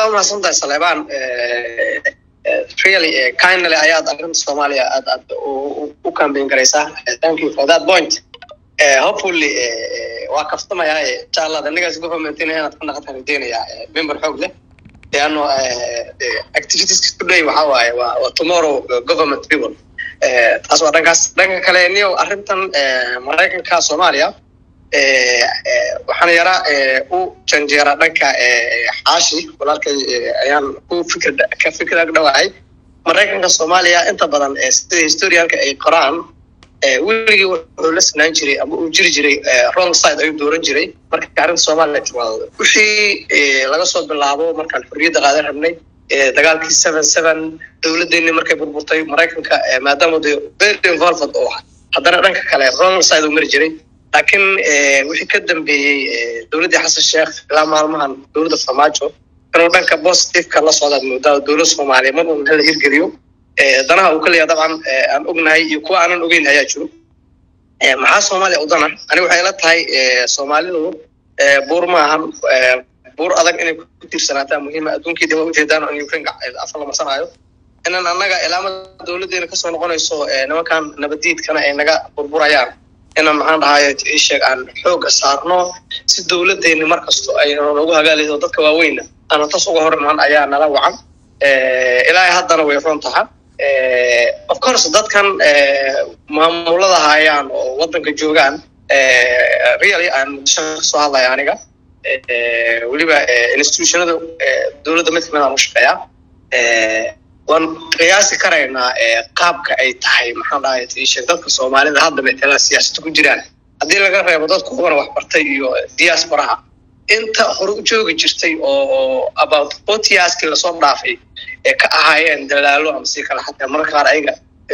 aad mahadsantahay saleebaan really kindly ayaad arrinta soomaaliya aad aad u campaign garaysaa thank you for that point hopefully waa kaftamayaa inshallah the next government inaad ka naqatan rajeynaya member xoog leh leano activities today waxa waaye waa waa tomorrow government people taas waa dhankaas dhanka kale niyo arrintan maraykanka soomaaliya waxaan yaraa u janjeeraa dhanka xaashi walaalkay ayaan ku fikir ka fikir dhawahay maraykanka soomaaliya inta badan sida historialka ay qoraan weligii wuxuu la sinaan jiray ama uu jiri jiray wrong side ayuu dooran jiray marka arrinta soomaaliya timaado wixii laga soo bilaabo markaan xorriyadda qaadan rabnay dagaalkii seven seven dowladdeennii markay burburtay maraykanka maadaama de very involved oo haddana dhanka kale wrong side uu mari jiray laakiin wixii ka dambeeyey dowladdii xasan sheekh ilaa maalmahan dowladda farmaajo inuu dhanka positiveka la socdaad moodaa dowlad soomaaliya mar un hala hirgeliyo danaha uu ka leeyahay dabcan aan ognahay iyo kuwa aanan ogeyn ayaa jiro maxaa soomaaliya udana ani waxay la tahay soomaalidu buur maahan buur adag inay ku tiirsanaataa muhiima adduunkii dib ujeedaan in ukraine afar la marsanaayo inaan annaga ilaamada dowladdeena kasoo noqonayso nimankan nabadiidkana ay naga burburayaan inaan maxaan dhahaye sheeg aan xooga saarno si dowladdeeni mar kasto ay noogu hagaalayso dadka waaweyna aana tas uga hor imaan ayaa nala wacan ilaahay haddana way run taha of course dadkan maamulada hayaan oo waddanka joogaan really aan muqdisho kasoo hadlaya aniga weliba institutionada dowladda mid kamid aan u shaqeeyaa waan qiyaasi karaynaa qaabka ay tahay maxaan dhahay sheeg dadka soomaalida hadda metelaa siyaasada ku jiraan haddii laga reebo dadka ugana waxbartay iyo diasporaha inta hore u joogi jirtay oo about forty yearskii lasoo dhaafay ee ka ahaayeen dalaalo ama si kale xataa mararka qaar ayaga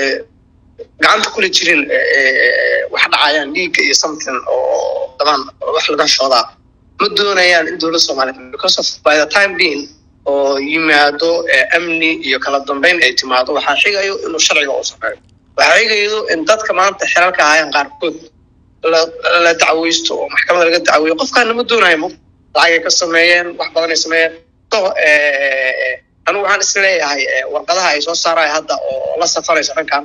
gacanta kula jirin wax dhacayaan dhiigga iyo something oo dabaan wax laga shoodaa ma doonayaan in dowladda soomaaliyeed because of by the time being oo yimaado amni iyo kala dambeyn ay timaado waxaa xigayo inuu sharciga u sameeyo waxaa xigayo in dadka maanta xelalka ahaayeen qaarkood la dacweysto oo maxkamada laga dacweeyo qofkaana ma doonayo mo lacagay ka sameeyeen wax badan ay sameeyeen so anigu waxaan is leeyahay warqadaha ay soo saaraya hadda oo la safarayso dhankan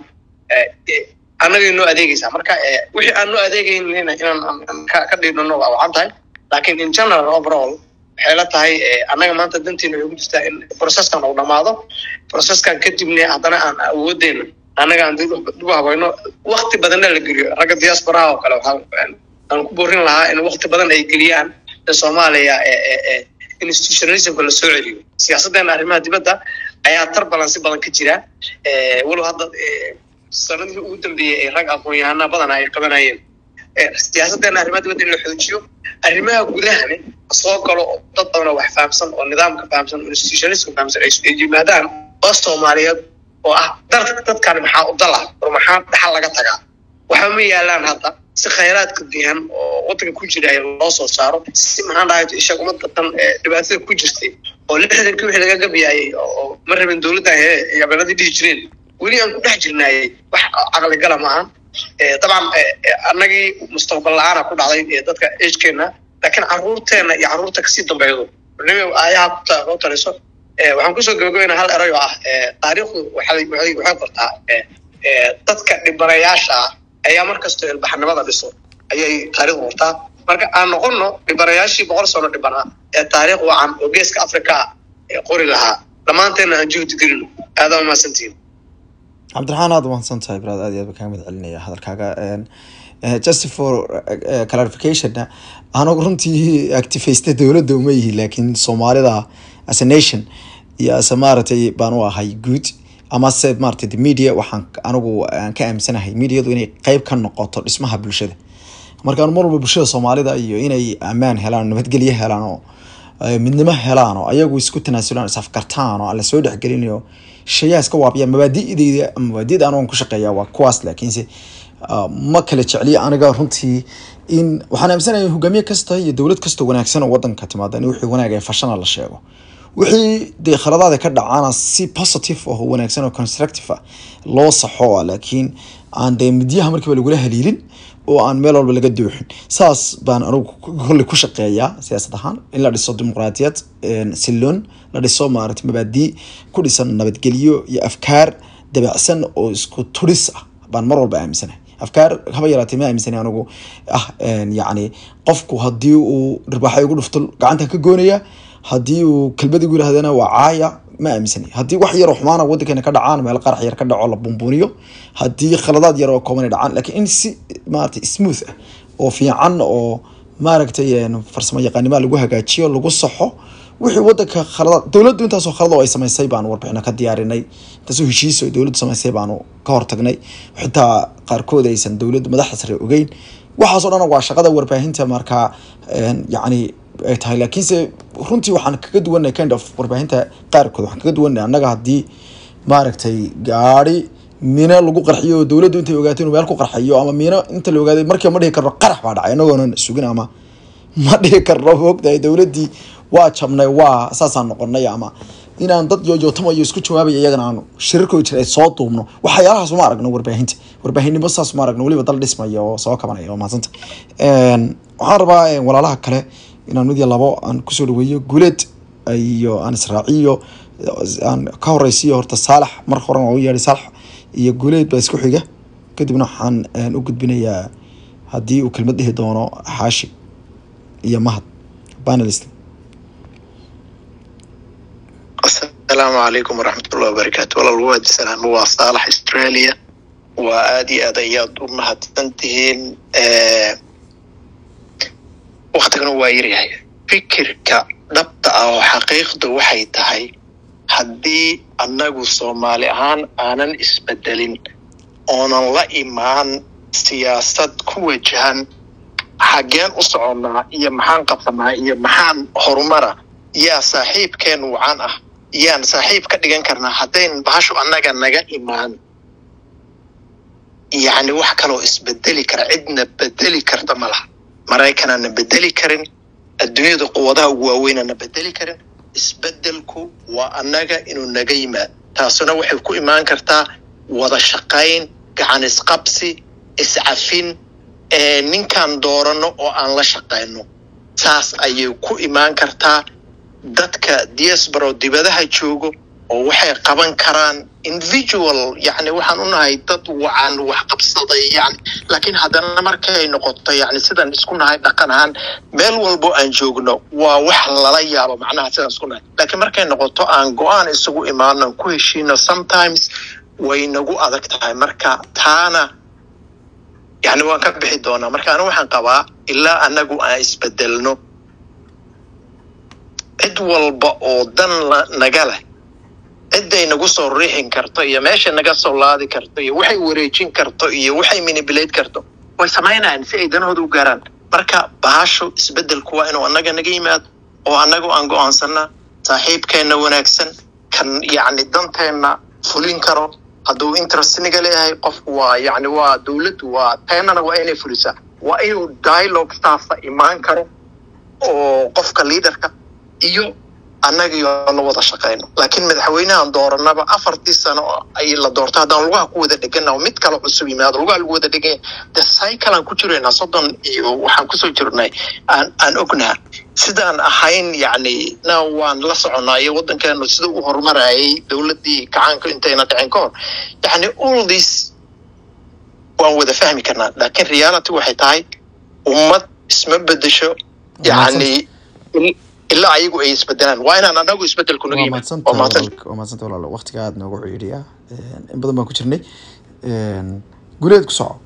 annagay noo adeegeysaa marka wixii aan noo adeegeynina inaan ka dhiidhano waa wacan tahay laakiin in general overall waxay la tahay annaga maanta danteena waxay ku jirtaa in processkan uu dhamaado processkan kadibne haddana aan awoodeyna annaga aan dib u habayno wakti badanna la geliyo ragga diasporaha oo kale waxaan aan ku boorin lahaa in wakti badan ay geliyaan in soomaaliya institutionalismka la soo celiyo siyaasaddeena arrimaha dibadda ayaa tar balansi badan ka jira walow hadda sanadihii ugu dambeeyey ay rag aqoon-yahana badana ay qabanayeen siyaasaddeena arrimaha dibadda in la xoojiyo arrimaha gudahane soo galo dad badanoo wax fahamsan oo nidaamka fahamsan oo institutionalismka fahamsan ay yimaadaan oo soomaaliyeed oo ah dalka dadkan maxaa u dala or maxaa dhaxal laga tagaa waxba ma yaalaan hadda si khayraadka dihan oo waddanka ku jira loo soo saaro si maxaan dhahay isha ummadda tan dhibaatada ku jirtay oo lixdankii wixii laga gabayaayey oo ma rabin dowladdan hee yabeeladii dhihi jireen weli aan ku dhex jirnaayey wax caqligala ma ahan dabcan annagii mustaqbal la-aana ku dhacday dadka agekeenna laakiin carruurteenna iyo carruurta kasii dambeeydo nimi ayaha ku taliso waxaan kusoo gabagabeynaa hal eray oo ah taariikhdu waxay waxay qortaa dadka dhibanayaasha ah ayaa markastoo ilbaxnimada dhiso ayay taariikhdu qortaa marka aan noqono dhibanayaashii boqol sano dhibanaa ee taariikh wacan oo geeska africa qori lahaa dhammaanteena aan juhdi gelino aada umahadsantihin cabdiraxmaan aada umahadsan tahay brad aad iyo aad ba kaga mid celinaya hadalkaaga just for clarificationna anagu runtii activaysta dowladda uma yihi laakiin soomaalida as a nation iyo as a maaragtay baan u ahay good amase maratay the media waxaan anigu aan ka aaminsanahay mediadu inay qeyb ka noqoto dhismaha bulshada markaan mar walba bulshada soomaalida iyo inay ammaan helaan nabadgelyo helaan oo midnimo helaan oo ayagu isku tanaasulaan isafkartaan oo aan lasoo dhexgelinayo shayaa iska waabiyaan mabaadideyda mabaadida anigan ku shaqeeya waa kuwaas laakiinse ma kala jecliya aniga runtii in waxaan aaminsanaya hogaamiye kasta iyo dowlad kasta wanaagsan oo wadanka timaada in wixii wanaag ee fashana la sheego wixii dee khaladaada ka dhacaana si positive oo wanaagsan oo constructive ah loo saxo laakiin aan dee midyaha markiiba lagula haliilin oo aan meel walba laga dooxin saas baan anugu kolley ku shaqeeyaa siyaasad ahaan in la dhiso dimuqraadiyad silloon la dhiso maarata mabaadii ku dhisan nabadgelyo iyo afkaar dabacsan oo isku turis ah baan mar walba aaminsanahay afkaar haba yaraatee ma aaminsani anigu ah yacni qofku haddii uu dhirbaaxay ugu dhufto gacantan ka goonaya haddii uu kelmad igu yirahdana waa caaya ma aaminsani haddii wax yaroo xumaana waddankeena ka dhacaan meel qarax yar ka dhaco la bumbuniyo haddii khaladaad yar oo kooban ay dhacaan laakiin in si maaragtay smooth ah oo fiican oo maaragtay farsamo yaqaanimaa lagu hagaajiyo lagu saxo wixii wadanka khaladaad dowladdu intaasoo khalad oo ay samaysay baanu warbixino ka diyaarinay intaasoo heshiis oo dowladdu samaysay baanu ka hortagnay xitaa qaarkood aysan dowladdu madaxda sare ogeyn waxaasoo dhan waa shaqada warbaahinta markaa yacni ay tahay laakiinse runtii waxaan kaga duwanay kind of warbaahinta qaarkood waxaan kaga duwanay annaga haddii maaragtay gaari miino lagu qarxiyo oo dowladdu intay ogaato inuu meel ku qarxayo ama miino inta la ogaaday markiiba ma dhihi karno qarax baa dhacay annagoonan sugin ama ma dhihi karno moogtahay dowladdii waa jabnay waa saasaan noqonay ama inaan dad yooyootamayo isku jawaabaya iyagana aanu shirarkooda jira ay soo duubno waxyaalahaas uma aragno warbaahinta warbaahinnimo saas uma aragno weliba dal dhismaya oo soo kabanaya oo mahadsanta waxaan rabaa walaalaha kale inaan mid iyo labo aan kusoo dhaweeyo guuleed iyo aan israaciyo aan ka horeysiyo horta saalax mar horan waa u yeedhay saalax iyo guuleed baa isku xiga kadibna waxaan u gudbinayaa haddii uu kelmad dhihi doono xaashi iyo mahad panelist asalaamu calaykum waraxmatullahi wabarakaatu walaal waad salaamo waa saalax australia waa aada iyo aad ayaad u mahadsan tihiin waktigana waa yaryahay fikirka dhabta ah oo xaqiiqdu waxay tahay haddii annagu soomaali ahaan aanan isbedelin oonan la imaan siyaasad ku wajahan xaggeen u soconnaa iyo maxaan qabsanaa iyo maxaan horumara yaa saaxiibkeen wacan ah yaan saaxiib ka dhigan karnaa haddayn bahashu annaga naga imaan yacni wax kaloo isbedeli kara cidna bedeli karta ma laha maraykanana bedeli karin adduunyada quwadaha ugu waaweynana bedeli karin isbedelku waa annaga inuu naga yimaad taasuna waxay ku imaan kartaa wada shaqayn gacan isqabsi iscafin ninkaan doorano oo aan la shaqayno saas ayay ku imaan kartaa dadka diaspora dibadaha joogo oo waxay qaban karaan individual yani waxaan u nahay dad wacan wax qabsaday yani laakiin haddana markay noqoto yani sidaan isku nahay dhaqan ahaan meel walbo aan joogno waa wax lala yaabo macnaha sidaan isku nahay laakiin markay noqoto aan go-aan isugu imaano ku heshiino sometimes way nagu adag tahay marka taana yani waan ka bixi doonaa marka anigu waxaan qabaa ilaa anagu aan isbedelno cid walba oo dan naga leh cidday nagu soo riixin karto iyo meesha naga soo laadi karto iyo waxay wareejin karto iyo waxay manipulate karto way samaynayaan si ay danahooda u gaaraan marka bahashu isbedelku waa inuu annaga naga yimaado oo annagu aan go-aansanaa saaxiibkeenna wanaagsan kan yacni danteenna fulin karo hadduu interest naga leeyahay qofku waa yacni waa dowladdu waa teennana waa inay fulisaa waa inuu dialogue saasa imaan karo oo qofka leaderka iyo annagio la wada shaqayno laakiin madaxweynahan dooranaba afartii sano ay la doorto haddaan lugaha ku wada dhegana mid kale cusub yimaado lugaha lagu wada dheganya de cyclean ku jiraynaa soddon iyo waxaan kusoo jirnay aan aan ognaha sidaan ahayn yacni na waan la soconaa iyo waddankeenu sida u horumarayay dowladdii kacaanka intayna dhicin ka hor yacni all this waan wada fahmi karnaa laakiin reality waxay tahay ummad isma bedesho yacni ilaa ayagu ay isbedelaan waa inaan anagu isbedelku naga waa mahadsanta walaal waqtiga aada noogu ciidhiya in badan baan ku jirnay guleed ku soco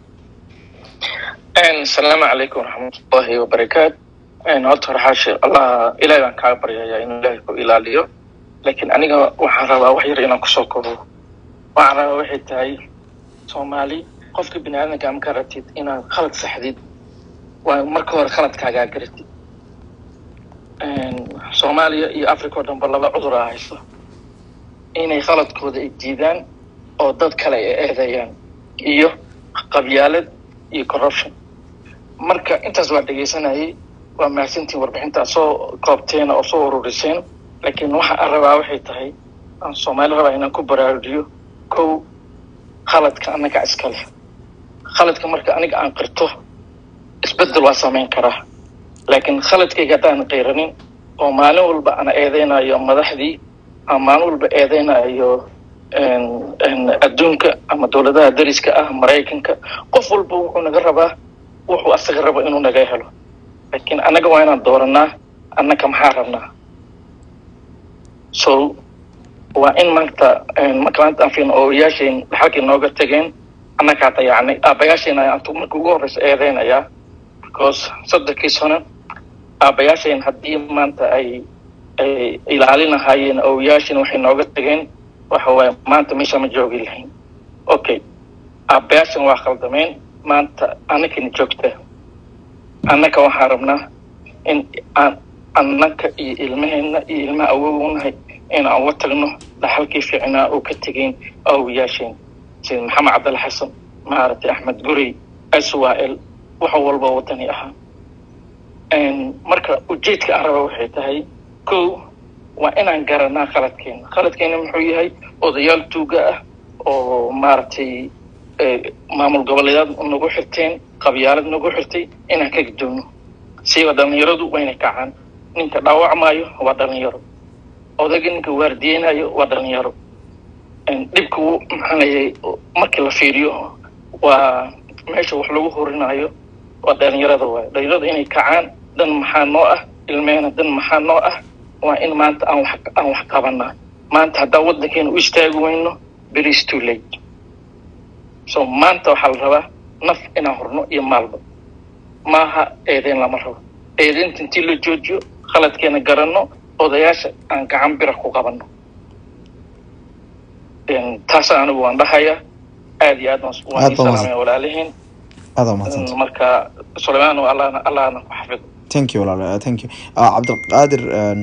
asalaamu calaykum waraxmatullahi wabarakaat horta hore xaashi allah ilahay baan kaaga baryayaa inuu ilaahay ku ilaaliyo laakiin aniga waxaan rabaa wax yar inaan kusoo kobo waxaan rabaa waxay tahay soomaali qofka bini aadamka ama ka rabtid inaad khalad saxdid waa marka hore khaladkaagaa garatid soomaaliya iyo africa oo dhanba laba cudur a hayso inay khaladkooda ay diidaan oo dad kale ay eedayaan iyo qabyaalad iyo corruption marka intaas waa dhegaysanayay waa mahadsantiin warbixintaa soo koobteena oo soo ururiseen laakiin waxa aan rabaa waxay tahay aan soomaali rabaa inaan ku baraarujiyo kow khaladka annaga iskale khaladka marka aniga aan qirto isbedel waa samayn karaa laakiin khaladkayga haddaan qiranin oo maalin walba aan eedeynayo madaxdii aan maalin walba eedeynayo adduunka ama dowladaha dariska ah maraykanka qof walba wuxuu naga rabaa wuxuu asaga rabo inuu naga helo laakiin annaga waa inaan dooranaa annaka maxaa rabnaa so waa in maanta marka maanta aan fiirno ooyaasheen dhaxalkii nooga tegeen annagaa dayacnay aabbayaasheen ayaan marka ugu horreysa eedeynayaa because soddonkii sano aabbayaasheen haddii maanta ay ay ilaalinahaayeen ooyaasheen waxay nooga tegeen waxa waaye maanta meesha ma joogi lahayn okay aabbayaashan waa khaldameen maanta annakina joogta annaka waxaan rabnaa in aan annaka iyo ilmaheenna iyo ilmaha awownahay in aan uga tagno dhaxalkii fiicnaa oo ka tegeyn awoyaasheen sida maxamed cabdalla xasan maaragtay axmed gurey swal wax walba wadani ahaa marka ujeedka aan raba waxay tahay ko waa inaan garanaa khaladkeena khaladkeena muxuu yahay odayaal tuuga ah oo maaragtay maamul goboleedaad nagu xirteen qabyaalad nagu xirtay inaan ka gudoono siiba dhalinyaradu wayna kacaan ninka dhaawacmaayo waa dhalinyaro odayga ninka waardiyeynayo waa dhalinyaro dhibka maxaanayay markii la fiiriyo waa meesha wax lagu horinayo waa dhalinyarada waayo dhalinyarada inay kacaan dan maxaa noo ah ilmeena dan maxaa noo ah waa in maanta aan wax aan wax qabanaa maanta haddaan waddankeena u istaagi weyno beris too late so maanta waxaa la rabaa naf inaan horno iyo maalba maaha eedeyn lama rabo eedeynta intii la joojiyo khaladkeena garanno odayaasha aan gacan bira ku qabanno taasa anigu waan dhahayaa aad iyo aad waan ii salaamaya walaalihiin aad waa mahadsanta marka sulaymaan allahna allahna ku xafido thank you walaal thank you cabdiqaadir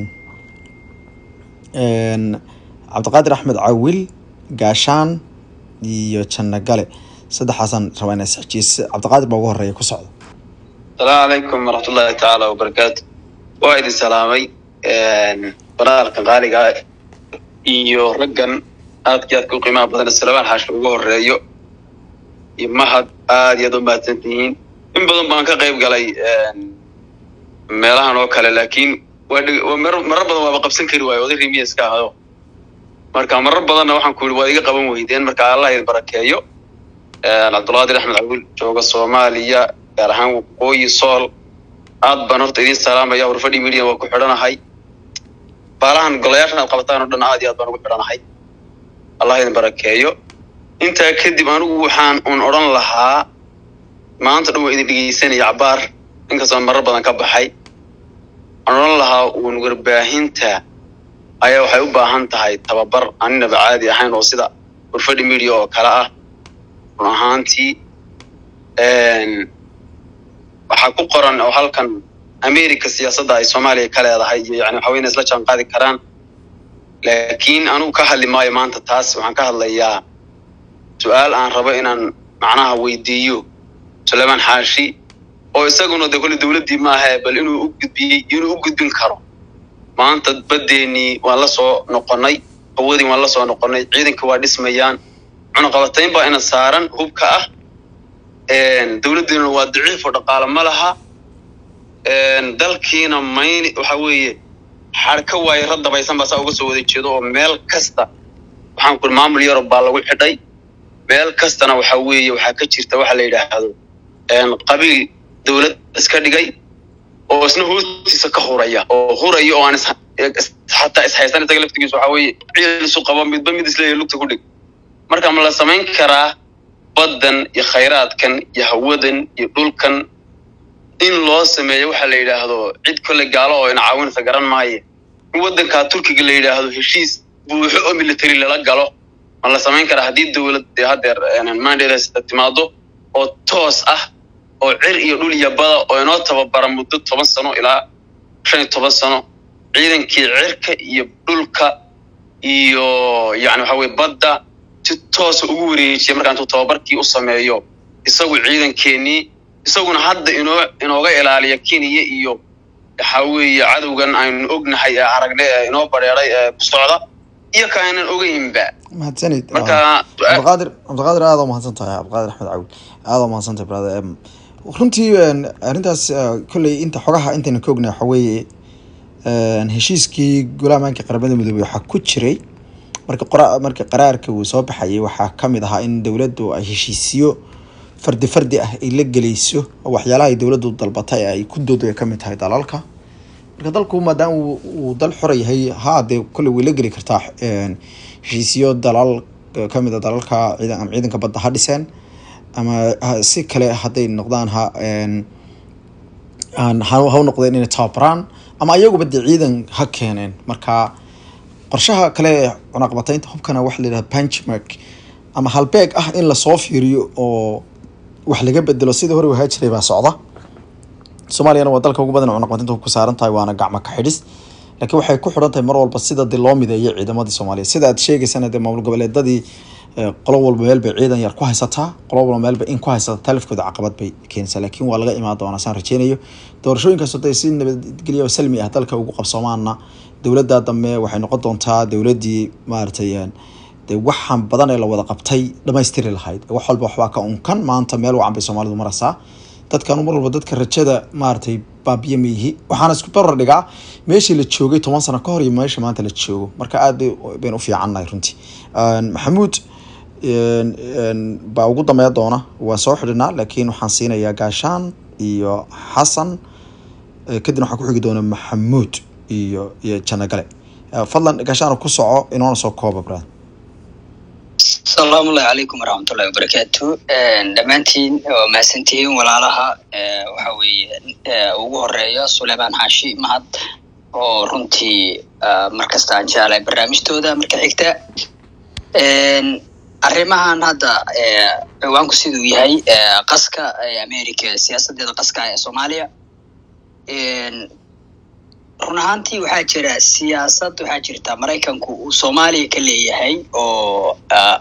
cabdiqaadir axmed cawil gaashaan iyo janno gale saddexaasaan rabaa inaa isxejiis cabdiqaadir baa ugu horeeya ku socda asalaamu calaykum waraxmatullahi tacaala wabarakaatu waa idin salaamay banaalkan qaaliga iyo raggan aadka aadka u qiimaha badan salabaan xaashka ugu horeeyo iyo mahad aad iyo aad u mahadsan tihiin in badan baan ka qayb galay meelahan oo kale laakiin waa marar badan waaba qabsan kari waayo oday rimiya iska ahdo marka marar badanna waxaan ku yidhi waad iga qaban weydeen marka allah idin barakeeyo cabdulqaadir axmed cabdul jooga soomaaliya gaar ahaan waqooyi sool aad baan horta idin salaamaya warfadhi media waa ku xidhanahay baalahan golayaashan aad qabataan oo dhan aad iyo aad baan ugu xidhanahay allah idin barakeeyo intaa kadib anigu waxaan un odhan lahaa maanta dhan waa idin dhegeysanaya cabaar inkastoon marar badan ka baxay waxaan odhan lahaa uun warbaahinta ayaa waxay u baahan tahay tababar aninaba caadi ahayn oo sida warfadhi media oo kale ah run ahaantii waxaa ku qoran oo halkan america siyaasadda ay soomaaliya ka leedahay iyo yani waxa weyna isla jaan qaadi karaan laakiin anugu ka hadli maayo maanta taas waxaan ka hadlayaa su-aal aan rabo inaan macnaha weydiiyo sulaymaan xaashi oo isaguna de kolle dowladdii maaha bal inuu u gudbiyey inuu u gudbin karo maanta baddeenii waan la soo noqonnay hawadii waan la soo noqonnay ciidanka waa dhismayaan cunaqabatayn baa ina saaran hubka ah dowladdiina waa daciif oo dhaqaale ma laha dalkiina mayn waxa weeye xarka waaye ra dabaysan baa saa uga soo wada jeedo oo meel kasta waxaan ku maamul yarob baa lagu xidhay meel kastana waxa weeye waxaa ka jirta waxa la yidhaahdo qabiil dowlad iska dhigay oo isna hoostiisa ka huraya oo huraya oo aan xataa ishaysan isaga laftigiisa waxa weeye ciil isu qabo midba mid isleeyahay lugta ku dhig marka ma la samayn karaa baddan iyo khayraadkan iyo hawadan iyo dhulkan in loo sameeyo waxa la yidhaahdo cid kolle gaalo oo ina caawinaysa garan maaye in waddankaa turkiga la yidhaahdo heshiis buuxo oo military lala galo ma la samayn karaa haddii dowlad dee haddeer mandates timaado oo toos ah oo cir iyo dhul iyo bada oo inoo tababara muddo toban sano ilaa shan iyo toban sano ciidankii cirka iyo dhulka iyo yani waxa weye badda si toosa ugu wareejiya markaa intuu tababarkii u sameeyo isagu ciidankeenii isaguna hadda inoo inooga ilaaliya kenya iyo waxa weeye cadowgan aynu ognahay ee aragne ee inoo bareeray ee ku socda iyo ka aynan ogeynba mahadsanid marka cabdiqaadir cabdiqaadir aada u mahadsan tahay cabdiqaadir axmed cawil aada umahadsantay brother Em, runtii een, arrintaas eh, kolley inta xogaha intayna ka ognay waxa weeye een, heshiiskii golaamaanka qaramada midoobey waxaa ku jiray marka qora marka qaraarka uu soo baxayay waxaa kamid ahaa in dowladdu ay heshiisiyo fardi fardi ah ay la geleyso oo waxyaalaha ay dowladdu dalbatay ay ku doodo ay kamid tahay dalalka marka dalku maadaama uu uu dal xora yahay haa dee kolley way la geli kartaa een, heshiisiyo dalal kamid a dalalka ciidan ama ciidanka badda ha dhiseen ama ha- si kale hadday noqdaan ha een, aan ha ha u noqdeen inay tababaraan ama ayaguba dee ciidan ha keeneen marka qorshaha kale ee cunaqabataynta hubkana waxa la yidhaha benchmark ama halbeeg ah in lasoo fiiriyo oo wax laga bedelo sidii hore wahaa jiray baa socda soomaaliyana waa dalka ugu badan ee cunaqabataynta hubku saaran tahay waana gacmo ka xidhis laakiin waxay ku xidhan tahay mar walba sida dee loo mideeyo ciidamadii soomaaliya sida aad sheegaysana dee maamul goboleedadii eh, qolo walba meel bay ciidan yar ku haysataa qolo walba meel bay in ku haysata talifkooda caqabad bay keenaysaa laakiin waa laga imaan doonaa saan rajeynayo doorashooyinkaas hadday si nabadgelyo oo salmi ah dalka ugu qabsoomaana dowladda dambe waxay noqon doontaa dowladdii maaragtay een, dee waxaan badan ee la wada qabtay dhamaystiri lahayd wax walba waxbaa ka unkan maanta meel wacan bay soomaalidu maraysaa dadkan mar walba dadka rajada maaragtay baabiye ma yihi waxaana isku barar dhigaa meeshii la joogay toban sano ka hor iyo meesha maanta la joogo marka aad bay bayn u fiicannahay runtii Een, maxamuud een, een, baa ugu dambeya doona waa soo xidhinaa laakiin waxaan siinayaa gaashaan iyo xasan Eh, kadibna waxaa ku xigi doona maxamuud iyo iyo janagale Eh, fadlan gaashaan ku soco inoona soo kooba brad asalaamu calaykum waraxmatullahi wabarakaatu dhammaantiin waa mahadsantihiin walaalaha Eh, waxa weeye eh, ugu horeeya suleymaan xaashi mahad oo runtii ah, mar kasta aan jeclahay barnaamijtooda marka xigta En, arrimahan hadda eh, ciwaanku siduu yahay eh, qaska ee america siyaasadeeda qaska ee soomaaliya En, run ahaantii waxaa jira siyaasad waxaa jirta maraykanku uu soomaaliya ka leeyahay oo ah,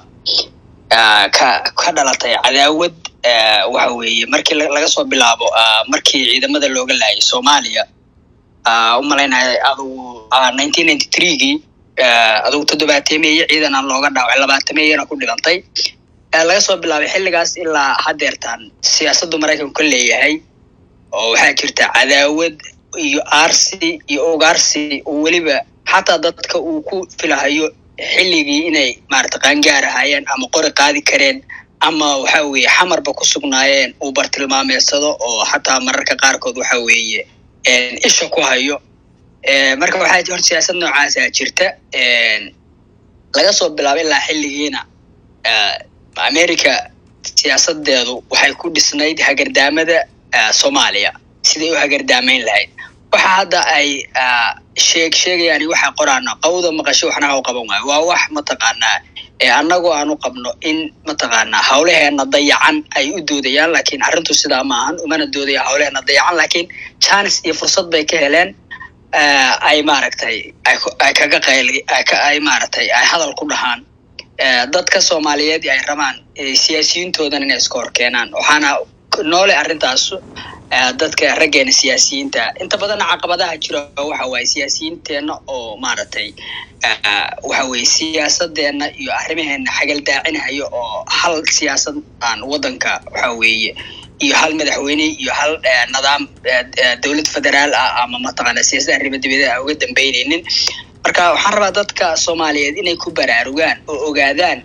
ah, ka ka dhalatay cadaawad ah, waxa weeye markii la- laga soo bilaabo ah, markii ciidamada looga laayay soomaaliya ah, u malaynaya adugu nineteen ninety threegii adugu toddobaatemeeye ciidan aan looga dhaawacay labaatameeyana ku dhibantay Ah, laga soo bilaabay xilligaas ilaa haddeertaan siyaasaddu maraykanku ka leeyahay oo waxaa jirta cadaawad iyo aarsi iyo ugaarsi oo weliba xataa dadka uu ku filahayo xilligii inay maarata qaangaar ahaayeen ama qori qaadi kareen ama waxa weeye xamarba ku sugnaayeen uu bartilmaameedsado oo xataa mararka qaarkood waxa weeye een, isha ku hayo Eh, marka waxaa hor siyaasad noocaasa jirta een, laga soo bilaabo ilaa xilligiina eh, america siyaasadeedu waxay ku dhisnayd hagardaamada eh, soomaaliya siday u hagardaamayn lahayd waxa hadda ay ah, sheeg sheegayaan iyo waxa qoraana qawda maqasho waxna ha u qaban waayo waa wax mataqaanaa ee annagoo aan u qabno in mataqaanaa hawlaheena dayacan ay u doodayaan laakiin arrintu sidaa maahan umana doodaya hawlaheena dayacan laakiin chance iyo fursad bay ka heleen eh, ay maaragtay ay ku- ay kaga qayli ay ka ay maaragtay ay hadal ku dhahaan eh, dadka soomaaliyeed ay rabaan eh, siyaasiyiintoodan inay iska hor keenaan waxaana noole arrintaas eh, dadka raggeena siyaasiyiinta inta badan caqabadaha jira waxa waaye siyaasiyiinteenna oo maaragtay eh, waxa weeye siyaasadeena iyo arrimaheena xagaldaacinaya oo hal siyaasad aan wadanka waxa weeye iyo hal madaxweyne iyo hal eh, nidaam eh, eh, dowlad federaal ah ama mataqaana siyaasada arrimo dibadda ah uga dambeyneynin marka waxaan rabaa dadka soomaaliyeed inay ku baraarugaan oo ogaadaan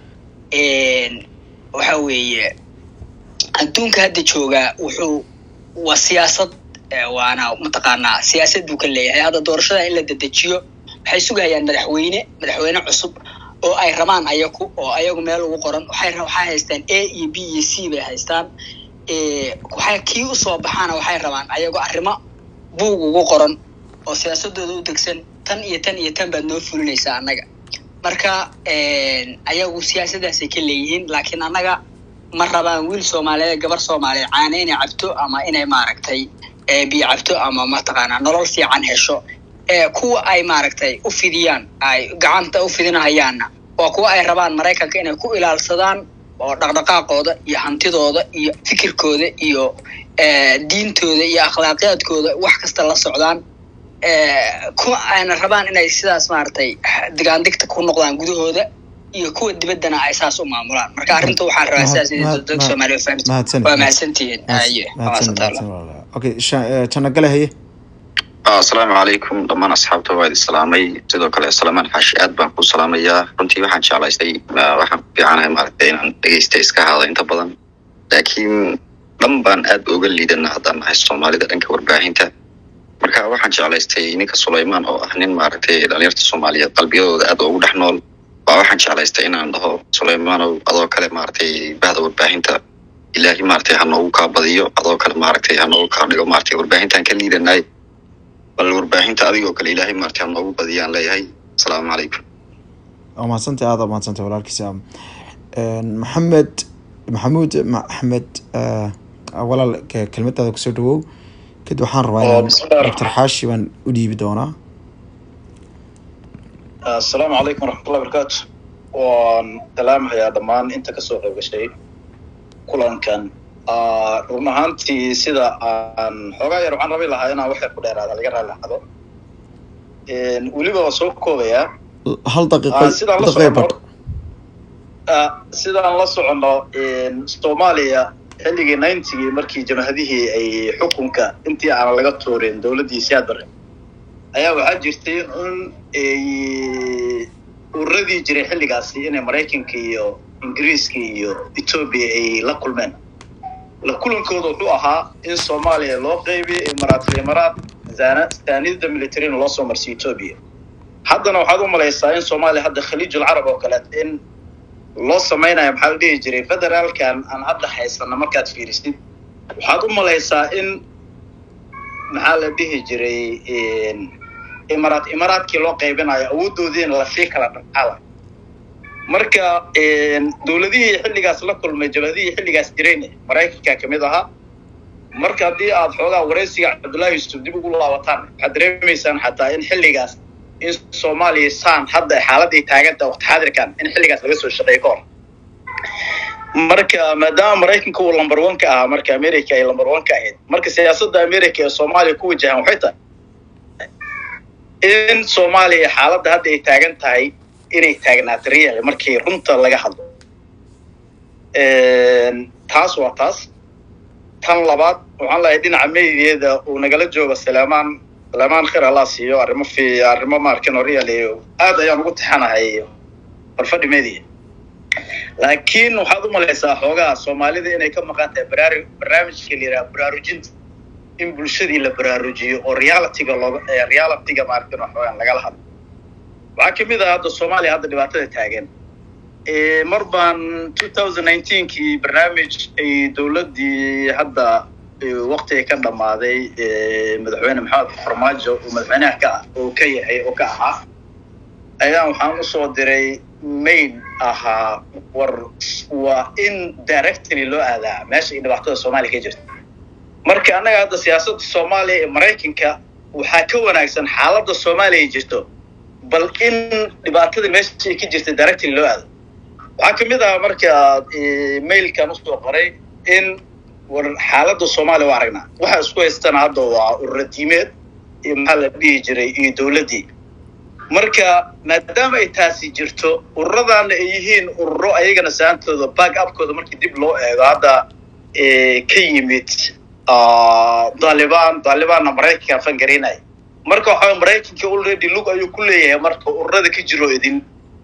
en, waxa weeye adduunka hadda joogaa wuxuu waa siyaasad eh, waana mataqaanaa siyaasad buu ka leeyahay hadda doorashada in la dedejiyo waxay sugayaan madaxweyne madaxweyne cusub oo ay rabaan ayaku oo ayagu meel ugu qoran waxay ra- waxay haystaan a iyo b iyo c bay haystaan Eh, waxay kii usoo baxaana waxay rabaan ayago arrimo buug ugu qoran oo siyaasadooda u degsan tan iyo tan iyo tan baad noo fulinaysaa annaga marka en, ayagu siyaasadaasay ka leeyihiin laakiin annaga ma rabaan wiil soomaaliyeed gabar soomaaliyeed caana inay cabto ama inay maaragtay eh, biyo cabto ama mataqaanaa nolol fiican hesho Eh, kuwa ay maaragtay u fidiyaan ay gacanta u fidinahayaanna waa kuwa ay rabaan maraykanka inay ku ilaalsadaan oo dhaqdhaqaaqooda iyo hantidooda iyo fikirkooda iyo eh, diintooda iyo akhlaaqiyaadkooda wax kasta la socdaan Eh, kuwa ayna rabaan inay sidaas maaragtay digaandigta ku noqdaan gudahooda iyo kuwa dibaddana ay saas u maamulaan marka arrinta waxaan rabaa sidaas in mahad- dadka mahad- soomaaliya fahamta mahadsanid. waa mahadsantihiin aye waa mahadsan mahadsantahay mahadsan walaalaha. okay sha- eh, janagale haye asalaamu calaykum dhammaan asxaabta waa idin salaamay sidoo kale salamaan xaashi aad baan ku salaamayaa runtii waxaan jeclaystay ah, waxaan ku fiicanahay maaragtay inaan dhegeysta iska haada inta badan laakiin dhan baan aad uga liidana haddaan nahay soomaalida dhanka warbaahinta marka waxaan jeclaystay ninka sulaymaan oo ah nin maaragtay dhalinyarta soomaaliyeed qalbiyadooda aad ugu dhex nool waa waxaan jeclaystay inaan dhaho sulaymaanow adoo kale maaragtay bahda warbaahinta ilaahi maaragtay ha noogu kaa badiyo adoo kale maaragtay ha noogu kaa dhigo maaragtay warbaahintaan ka liidanay bal warbaahinta adigoo kale ilaahay maartay ha noogu badiyaan leeyahay asalaamu calaykum waa mahadsantay aada mahadsantay walaalkiisa Een, maxamed maxamuud maxmed eh, walaal ke- kelmadaada kusoo dhawow kadib waxaan rabaa Oo, inaan bismillahi doctor xaashi baan u dhiibi doonaa asalaamu calaykum waraxmatullahi barakaatu waan salaamahayaa dhammaan inta kasoo qayb gashay kulankan Ah, run ahaantii sida aan xoogaa yar waxaan rabi lahaa inaan waxyar ku dheeraada laga raali lahaado weliba waan soo koobayaa hal daqiiqo Ah, sidaan la daqiiqo badh socono ah, sidaan la socono soomaaliya xilligii ninetygii markii jamhadihii ay xukunka intii aan laga tuurin dowladdii siyaad barre ayaa waxaa jirtay in ay ururadii jiray xilligaasi inay maraykanka iyo ingiriiska iyo etoobiya ay la kulmeen la kulankooda wuxuu ahaa in soomaaliya loo qeybiyo imaraat imaraat saanida militarina loo soo marsiyo etoobiya haddana waxaad u malaysaa in soomaaliya hadda khaliijul carab oo kale in loo samaynayo maxaa la dhihi jiray federaalkan aan hadda haysana markaad fiirisid waxaad u malaysaa in maxaa la dhihi jiray imaraat imaraadkii loo qaybinayo awoodoodiina lasii kala dhaqaala marka dowladihii xilligaas la kulmay jabhadihii xilligaas jirayna maraykanka kamid ahaa marka haddii aad xoogaa waraysiga cabdullaahi yusuf dib ugu laabataan waxaad dareemaysaan xataa in xilligaas in soomaaliya saan hadda xaaladday taaganta waqti xaadirkan in xilligaas laga soo shaqeeyo ka hor marka maadaama maraykanka uu lumber one ka ahaa marka america ay lumber one ka ahayd marka siyaasadda america ee soomaaliya ku wajahan waxay tahay in soomaaliya xaaladda hadda ay taagan tahay inay taagnaato real markii runta laga hadlo taas waa taas tan labaad waxaan lahay dhinaca mediyeeda uu nagala joogo saleemaan saleemaan khir allah siiyo arrimo fi arrimo maarkin oo real aad ayaan ugu taxanahay barfadhi media laakiin waxaad u malaysaa xoogaha soomaalida inay ka maqan tahay baraari barnaamijka la yidhaha baraarujinta in bulshadii la baraarujiyo oo realityga looga realityga maarkin oo xoogaan lagala hadlo waxaa kamid ah hadda soomaaliya hadda dhibaatada taagan mar baan two thousand nineteenkii barnaamij ay dowladdii hadda waktiga ka dhammaaday madaxweyne maxamed farmaajo uu madaxweynaha ka oo ka yahay oo ka ahaa ayaan waxaan usoo diray mail ahaa war waa in directly loo aadaa meesha ay dhibaatada soomaaliya ka jirta marka annaga hadda siyaasadda soomaaliya ee maraykanka waxaa ka wanaagsan xaaladda soomaaliya jirto bal in dhibaatada meesha ay ka jirta directly loo aado waxaa kamid ah marka mailkan usoo qoray in war xaaladda soomaaliya waa aragnaa waxa isku haystana hadda waa ururadiimeed iyo maxaa la dhihi jiray iyo dowladdii marka maadaama ay taasi jirto ururadaana ay yihiin ururo ayagana saantooda back upkooda markii dib loo eego hadda ka yimid daalibaan daalibaanna maraykanka fangarinaya marka waxaa maraykanka already lug ayuu ku leeyahay marka ururada ka jiro idin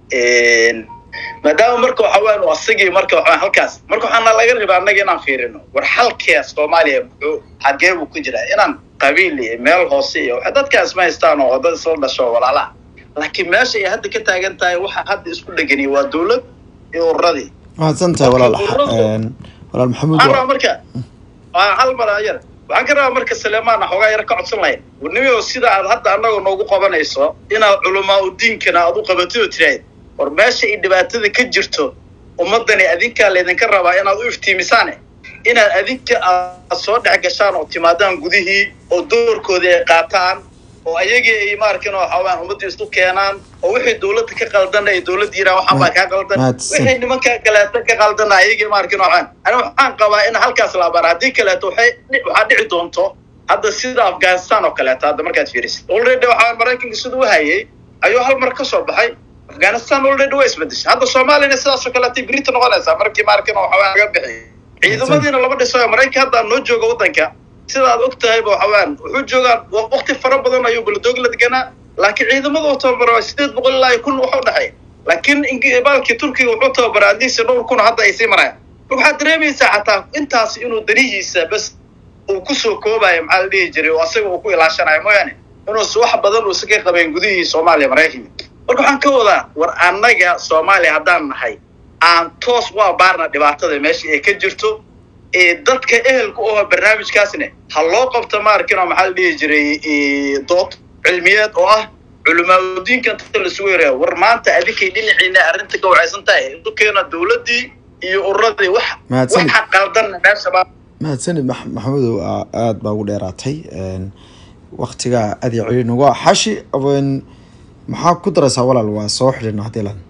maadaama marka waxa weyan asagii marka waxa halkaas marka waxaana laga rabaa annaga inaan fiirino war xalkee soomaaliya muxuu xagee buu ku jiraa inaan qabiil iyo meel hoose iyo waxa dadkaas ma haystaan oo dad isla dhasho walaalaha laakiin meesha ay hadda ka taagan tahay waxa hadda isku dhegani waa dowlad iyo ururadii mahadsan tahay walaal walaal maxamuud waxaan rabaa marka hal mar ayar waxaan ka rabaa marka saleemaana xoogaa yar ka codsan lahayn warnimio sida aad hadda annagoo noogu qabanayso inaad culamaa udiinkana aad u qabatid oo tirahayd war meesha ay dhibaatada ka jirto ummaddani adinkaa laydinka rabaa inaad u iftiimisaane inaad adinka aad soo dhex gashaan oo timaadaan gudihii oo doorkoodii ay qaataan oo ayagii ay maarkin oo xawaan ummaddii isku keenaan oo wixii dowladda ka qaldan ay dowladda yiraan waxaan baa kaa qaldan wixii nimanka kaleeto ka qaldan ayagii maarkin waxaan ani waxaan qabaa in halkaas la abaara haddii kaleeto waxay waxaa dhici doonto hadda sida afghanistan oo kaleeto hadda markaad fiirisid already waxaa maraykanka sida u hayay ayuu hal mar ka soo baxay afghanistan already way isbedeshay hadda soomaaliyana sidaasoo kaleetay berita noqonaysaa markii maarkin waxawaa laga bixiyay ciidamadiina lama dhisayo maraykan hadda noo jooga waddanka sidaad og tahayba waxawaan wuxuu joogaa waqti fara badan ayuu baladoog la deganaa laakiin ciidamada uu tababaro sideed boqol ilaa iyo kun waxa u dhexeeya laakiin ing- baalkii turkiga wuxuu tababaraa adiisi dhowr kun hadda ay sii marayaan marka waxaad dareemaysaa xataa intaas inuu danihiisa bas uu kusoo koobayo maxaa la dhihi jiray oo asaga uu ku ilaashanayo mooyaane inuus wax badan uusa ka qabeen gudihii soomaaliya maraykanka marka waxaan ka wadaa war annaga soomaaliya haddaan nahay aan toos u abaarna dhibaatada meesha ay ka jirto ee dadka ehelka oo barnaamijkaasne ha loo qabto maarkino maxaa la dhihi jiray ee, dood cilmiyeed oo ah culimaadudiinka inta lasugu yareeyo war maanta adinkay dhinaciina arrinta ka wacaysan tahay isu keena dowladdii iyo ururadii wax Mahadsanid. waxa qaldanna meeshaba mahadsanid Max- maxamedow aa- aad baa ugu dheeraatay Een, waqtigaa aad iyo celi nuga xashi een, maxaa ku daraysaa walaal waa soo xidhina haddii lan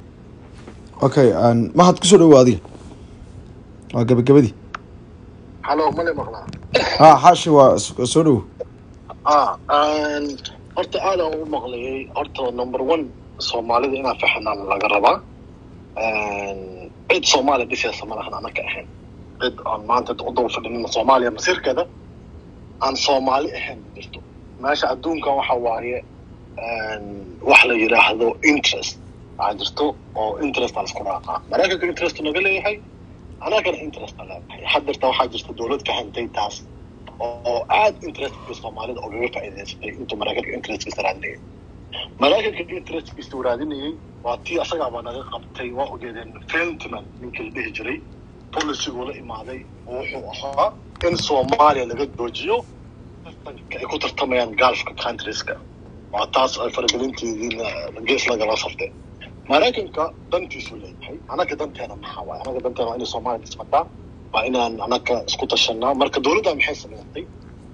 okay een, mahad kusoo dhawo adiga waa gabagabadii halo male maqlaa ha xashi waa s- soo dhawo ah een, horta aadaan u maqlayay horta number one soomaalida inaan faxanaan laga rabaa Een, cid soomaaliya dhisaysa ma lahan anaka ahayn cid aan maanta u daba fadhinin soomaaliya masiirkeeda aan soomaali ahayn ma jirto meesha adduunka waxa waaye een, wax la yidhaahdo interest waxaa jirto oo interest aan isku raaqaa maraykanka interest naga leeyahay anagana interest aan leeyahay haddeerta waxaa jirta dowlad ka hantay taas oo aad interestka soomaalida ogaga faa'iidaysatay intuu maraykanka interestkiisa raadinayay maraykanka interestkiisa uu raadinayay waa tii asagaabaa naga qabtay waa ogeedeen fentman ninkii la dhihi jiray policyguu la imaaday oo wuxuu ahaa in soomaaliya laga joojiyo tartanka ay ku tartamayaan gulfka countrieska waa taas ay faragelinteediina gees lagala saftay maraykanka dantiisuu leeyahay anaga danteena maxaa waaye anaga danteena waa inay soomaaliya dhismataa waa inaan anaga isku tashanaa marka dowladda maxay samaysay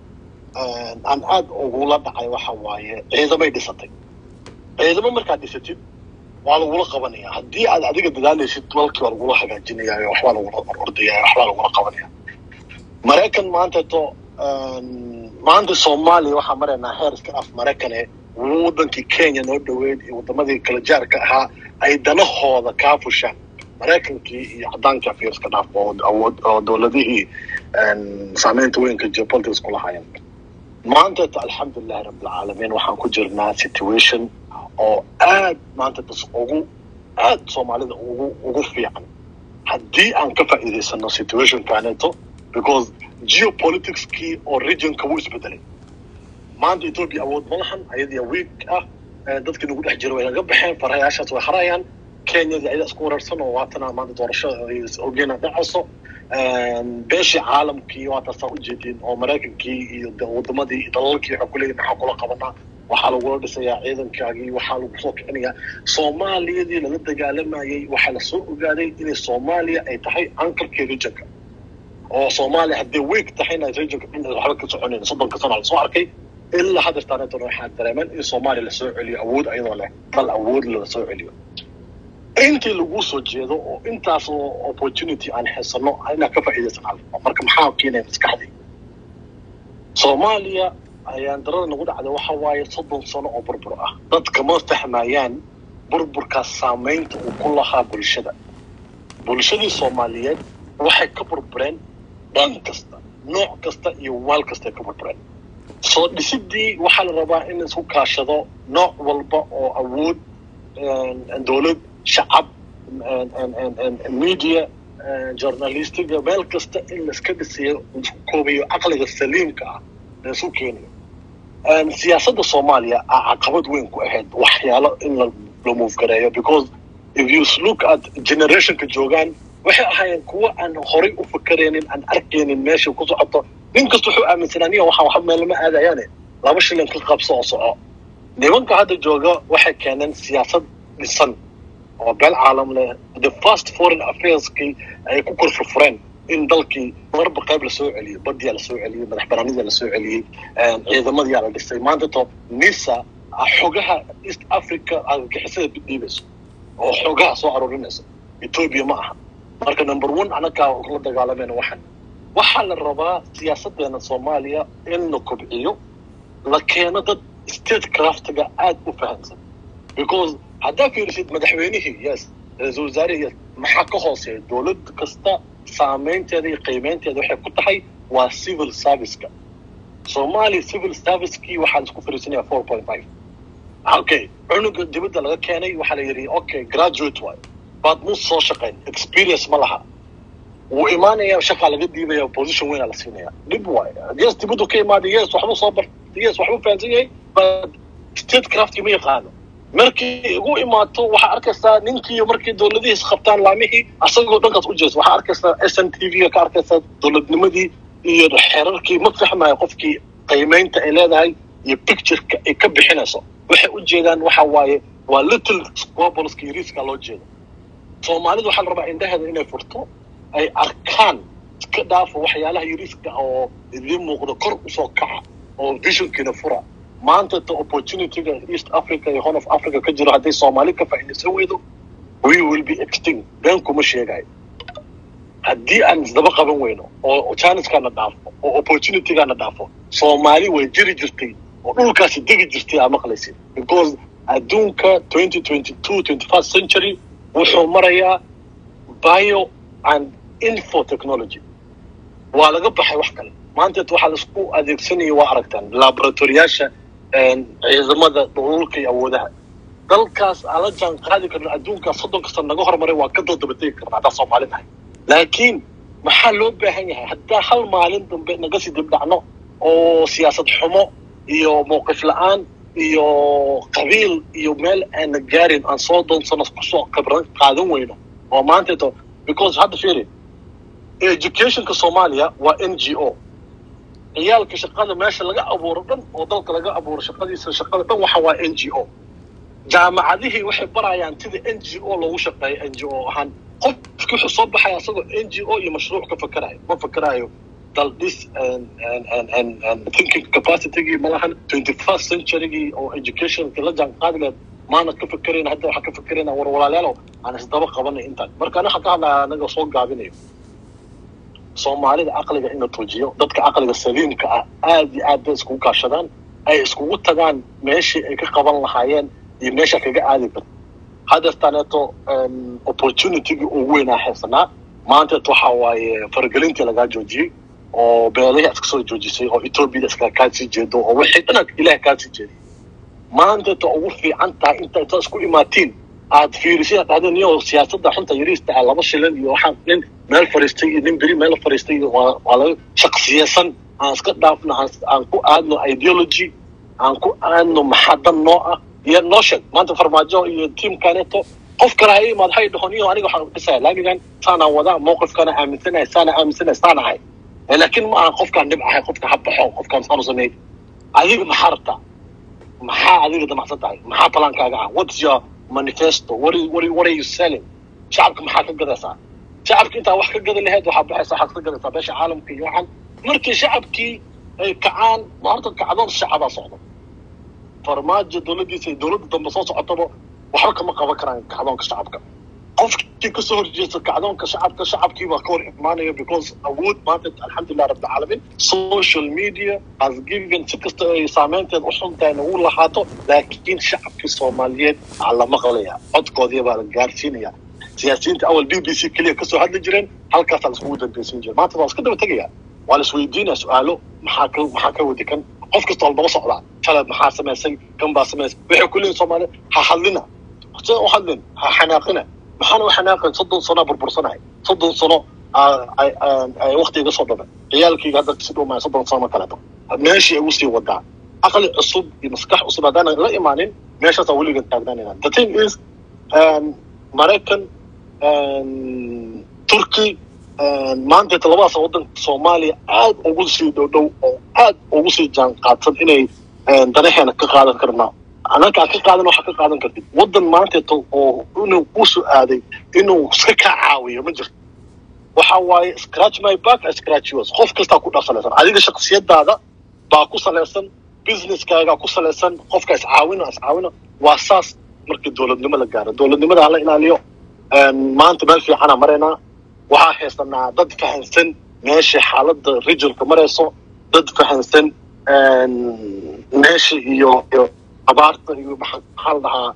aan aad ugula dhacay waxa waaye ciidamay dhisatay ciidamo markaad dhisatid waa lagula qabanaya haddii aad adiga dadaalaysid dalkii waa lagula hagaajinaya waxbaa lagula ordaya waxbaa lagula qabanaya maraykan maanta to maanta soomaaliya waxaa maraynaa heer iska af maraykane wadankii kenya noo dhaweyd iyo wadamadii kala jaarka ahaa ay danahooda kaa fushaan maraykankii iyo caddaanka fiirska dhaaf oo awood oo dowladihii saameynta weynka geopolitics ku lahaayeen maanta ta alxamdulilahi rabbilcaalamiin waxaan ku jirnaa situation oo aad maanta tas ugu aad soomaalida ugu ugu fiican haddii aan ka faa'iidaysano situationkaneeto because geopoliticskii oo regionka wuu isbedelay maanta ethiopia awood ma lahan ayadii week ah dadkii nagu dhex jira way naga baxeen farayaashaas way harayaan kenyadii ayada isku wararsan oo waatana maanta doorasho ogeena dhacayso beeshii caalamkii waa taasaa ujeedin oo maraykankii iyo wadamadii iyo dalalkii waxaa kuleeyihin maxaa kula qabanaa waxaa lagula dhisayaa ciidankaagii waxaa lagu soo kicinayaa soomaaliyadii lala dagaalamayay waxaa lasoo ogaaday inay soomaaliya ay tahay ankarkii regionka oo soomaaliya haddii week tahayna regionka dhan ay waxba ka soconayn soddonka sana lasoo arkay ilaa haddeertaanetona waxaa dareemen in soomaaliya lasoo celiyo awood ayadoo leh dal awood lasoo celiyo intii lagu soo jeedo oo intaas oo opportunity aan haysano inaan ka faa'iidaysan alfa marka maxaa keenaya maskaxdii soomaaliya ayaan darada nagu dhacday waxa waaye soddon sano oo burbur ah dadka ma fahmayaan burburkaas saamaynta uu ku lahaa bulshada bulshadii soomaaliyeed waxay ka burbureen dhan kasta nooc kasta iyo waal kasta ka burbureen soo dhisidii waxaa la rabaa in isku kaashado nooc walba oo awood dowlad shacab media journalistiga meel kasta in laiska dhisiyo isku koobayo caqliga saliimka ah la isu keenayo siyaasadda soomaaliya a caqabad weyn ku ahayd waxyaalo in la la move gareeyo because if you look at generationka joogaan waxay ahaayeen kuwa aan horay u fakaraynin aan arkaynin meesha ku socoto nin kasta wuxuu aaminsanaa niya waxaa waxa meel ma aadayaane laba shilin ka qabso oo soco nimanka hadda jooga waxay keeneen siyaasad dhisan oo beel caalam leh the first foreign affairskii ay ku korfurfureen in dalkii marba qayb lasoo celiyey badiyaa lasoo celiyey madax banaanidaa lasoo celiyey ciidamadiyaa la dhisay maanta to nisa xogaha east africa argagixisada dhiibayso oo xogaha soo aruurinayso ethiopia ma aha marka number one anagaa la dagaalamayna waxan waxaa la rabaa siyaasadeena soomaaliya in la kobciyo la keeno dad state craftiga aad u fahamsan because haddaa fiirisid madaxweynihii yes ra-iisul wasaarihii yes maxaa ka hooseeya dowlad kasta saameynteeda iyo qiimeynteeda waxay ku tahay waa civil serviceka soomaaliya civil servicekii waxaa laisku fariisanaya four point five okay cunuga dibadda laga keenay waxaa la yidhi okay graduate waay baad mu soo shaqayn experience ma laha wuu imaanaya shaqaa laga diibaya position weyn aa la siinaya dhib waay yes dibaddu ka imaaday yes waxbuu soo bartay yes waxbuu fahansan yahay but statecraftkii ma yaqaano markii igu imaato waxaa arkaysaa ninkii markii dowladihiis qabtaan laamihii asagoo dhankaas u jees waxaa arkaysaa s n t v ka arkaysaa dowladnimadii iyo xeerarkii ma fahmayo qofkii qiimeynta ay leedahay iyo pictureka ay ka bixinayso waxay u jeedaan waxa waaye waa little squableska yariiska loo jeedo soomaalidu waxaa la rabaa indhaheeda inay furto ay arkaan iska dhaafo waxyaalaha yariiska oo idiin muuqdo kor usoo kaca oo visionkiina fura maanta ta opportunityga east africa iyo horn of africa ka jiro hadday soomaali ka faa'iidaysan weydo we will be extinct been kuma sheegayo haddii aan isdaba qaban weyno oo chanceskaana dhaafo oo opportunitygaana dhaafo soomaali way jiri jirtay oo dhulkaasi degi jirtay aa maqlaysid because adduunka twenty twenty two twenty first century wuxuu marayaa bio and info technology waa laga baxay wax kale maanta waxaa laisku adeegsanaya waa aragtaan laboratoriyaasha ciidamada dhululka iyo awoodaha dalkaas aan la jaan qaadi karno adduunkaas soddonka sano naga hormaray waa ka doodabategi karna haddaan soomaali nahay laakiin maxaa loo baahan yahay haddaa hal maalin dambe naga sii dibdhacno oo siyaasad xumo iyo mowqif la-aan iyo qabiil iyo meel aana gaarin aan soo doonsano kusoo khibran qaadan weyno oo maanteeto because hadda fiiri educationka soomaaliya waa n g o ciyaalka shaqada meesha laga abuuro dhan oo dalka laga abuuro shaqadiisa shaqada dhan waxa waa n g o jaamacadihii waxay barayaan sida n g o loogu shaqeeyo n g o ahaan qofki wuxuu soo baxaya asagoo n g o iyo mashruuc ka fakerayo ma fakerayo dal dhis thinking capacitygii malahan twenty first centurygii oo educationka la jaan qaadi lahayd maana ka fekerayna hadda waxaa ka fekerayna war walaalayaalow aan isdaba qabanay intaan marka ana waxaan ka hadlaya anaga soo gaabinayo soomaalida caqliga in la tuujiyo dadka caqliga saliimka ah aad iyo aad bay iskugu kaashadaan ay iskugu tagaan meeshii ay ka qaban lahaayeen iyo meesha kaga aadi karto hadeertaaneeto opportunitygii ugu weynaa haysanaa maanteet waxa waaye faragelintii lagaa joojiyey oo beelihii iska soo joojisay oo ethoobiyada iska kaa sii jeedo oo wixii dhan ilaah kaa sii jeeday maanteeta ugu fiican tahay inta intaad isku imaatiin aad fiirisid dhahdeen iyo siyaasadda xunta yariista ah laba shilin iyo waxaan nin meel fariistay iyo nin beri meel fariistay iyo waa waa laga shaksiyeysan aan iska dhaafno aan aan ku aadno ideology aan ku aadno maxaa dan noo ah iyo noo sheeg maanta farmaajo iyo tiimkaneeto qof kale ha imaad hay dhahon iyo aniga waxaan dhisaya laamigan saanaan wadaa mowqifkana aaminsanahay saana aaminsanahay saana ahay laakiin ma aha qofkaan dhib ahay qofka ha baxo qofkaan saanu sameey adiga maxaa rabtaa maxaa adiga damacsan tahay maxaa talaankaaga ah what's your manifesto what is, what, is, what are you selling shacabka maxaa ka gadaysaa shacabka intaa wax ka gada laheyd waxaa baxaysa waxaad ka gadaysaa beesha caalamka iyo waxaan markii shacabkii ay kacaan ma horta kacdoon shacabaa socdo farmaajo dowladdiisa iyo dowladda dambe soo socotaba waxba kama qaban karaan kacdoonka shacabka qofkii kasoo horjeesta kacdoonka shacabka shacabkii baa ka hor imaanaya because awood maanta alxamdulilah rabbilcaalamiin social media has given si kasta ay saameynteed u xuntahay nagu lahaato laakiin shacabkii soomaaliyeed aa la maqlaya codkoodii baa la gaarsiinaya siyaasiyiinta awal b b c keliya kasoo hadli jireen halkaasaa laiskugu dambeysin jira maanta waa iska daba tegaya waa la isweydiinaya su-aalo maxaa ka maxaa ka wadi kan qof kasta waa daba socdaa shalay maxaa samaysay kan baa samaysay waxay ku leeyihin soomaaliya ha hadlina se u hadlin ha xanaaqina maxaana u xanaaqin soddon sano burbursanahay soddon sano ay wakti iga soo dhamay ciyaalkayga hadda si dhumaya soddon sano kaleeto meeshii ay usii wadaa aqli cusub iyo maskax cusub haddaanan la imaanin meeshaasaa weligan taagnaanayna the thing is maraykan turkey maanta labadaas waddanka soomaaliya aad ugu sii dhow dhow oo aad ugu sii jaan qaadsan inay danaheena ka qaadan karnaa anaka ka qaadan waxa ka qaadan kartid waddan maanteeto oo inuu kusoo aaday inuu iska kaa caawiyo ma jirto waxa waaye scratch my back I scratch yours qof kastaa ku dhaqsalaysan adiga shaksiyadaada baa ku salaysan businesskaaga ku salaysan qofka iscaawino iscaawino waa saas markii dowladnimo la gaaro dowladnimada hala ilaaliyo maanta meel fiicana maraynaa waxaa haysanaa dad fahansan meesha xaaladda regionka marayso dad fahansan meesha iyo iyo abaarta iyo maxaa la dhahaa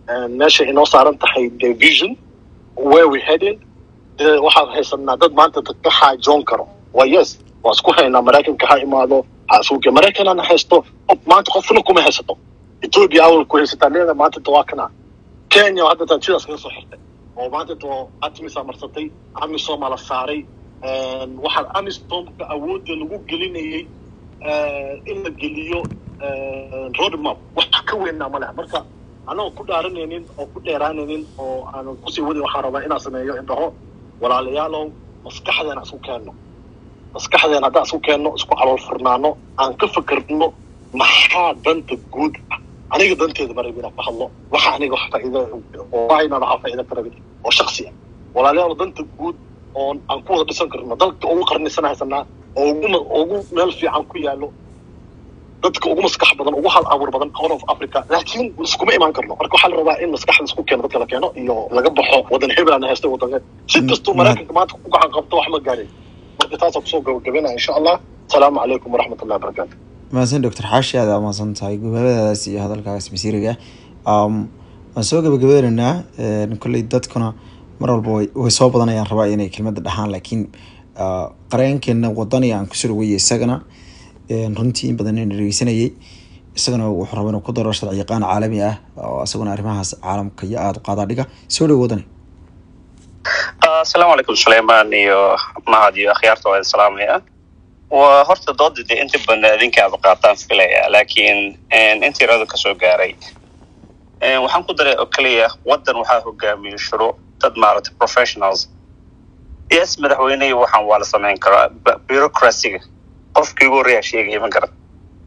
meesha inoo saaran tahay the vision where we heading dee waxaan haysanaa dad maanta dad ka xaajoon karo waa yes waa isku haynaa maraykanka ha imaado ha isuge maraykanana haysto qof maanta qofna kuma haysato ethiopia awal ku haysataa leeda maanta ta waa kana kenya hadda taan sidaas kaga soo xirtay oo maanta to atimisa marsatay amisom la saaray waxaa amisomka awoodda lagu gelinayay in la geliyo roadmap wax ka weynaa ma leha marka anagoo ku dhaaranaynin oo ku dheeraanaynin oo aanan kusii wadin waxaan rabaa inaan sameeyo indhaho walaalayaalow maskaxdeena isku keenno maskaxdeena haddaan isku keenno isku calool furnaano aan ka fikirno maxaa danta guud ah aniga danteeda ma rabin inaan ka hadlo waxa aniga wax faa'iido oo inaan waxaa faa'iido ka rabin oo shaksi ah walaalayaal danta guud oo aan ku wada dhisan karno dalka ugu qarnisan haysanaa oo ugu ugu meel fiican ku yaallo dadka ugu maskax badan ugu hal abuur badan horn of africa laakiin iskuma imaan karno marka waxaa la rabaa in maskaxda isku keeno dadka la keeno iyo laga baxo wadan hebelana haysta wadanka si kastuu maraykanka maanta ku gacan qabto wax ma gaarin marka taasaan kusoo gabagabinaya insha allah asalaamu calaykum waraxmat ullahi wabarakaatu mahadsan doctor xaashi aad aa mahadsan tahay gobabadaas iyo hadalkaas masiiriga um, waan soo gabagabaynaynaa kolley dadkuna mar walba way way soo badanayaan rabaa inay kelmadda dhahaan laakiin uh, qareenkeena wadani aan kusoo dhaweeyay isagana runtii in badan in dhegeysanayay isagana wuxuu rabaa inuu ku daro sharci yaqaan caalami ah oo isaguna arrimahaas caalamka iyo aada u qaadaa dhiga soo dhow wadani asalaamu calaykum suleymaan iyo mahad iyo akhyaarta waa idin salaamaya waa horta dooda dee inta badan idinka aad qaataan filaya laakiin inta yarada kasoo gaaray waxaan ku daray oo keliya waddan waxaa hogaamiya shuruuc dad maaragtay professionals yes madaxweynehi waxaan waa la samayn karaa bureaucracyga qofkii ugu horreeyaa sheegaya ma garan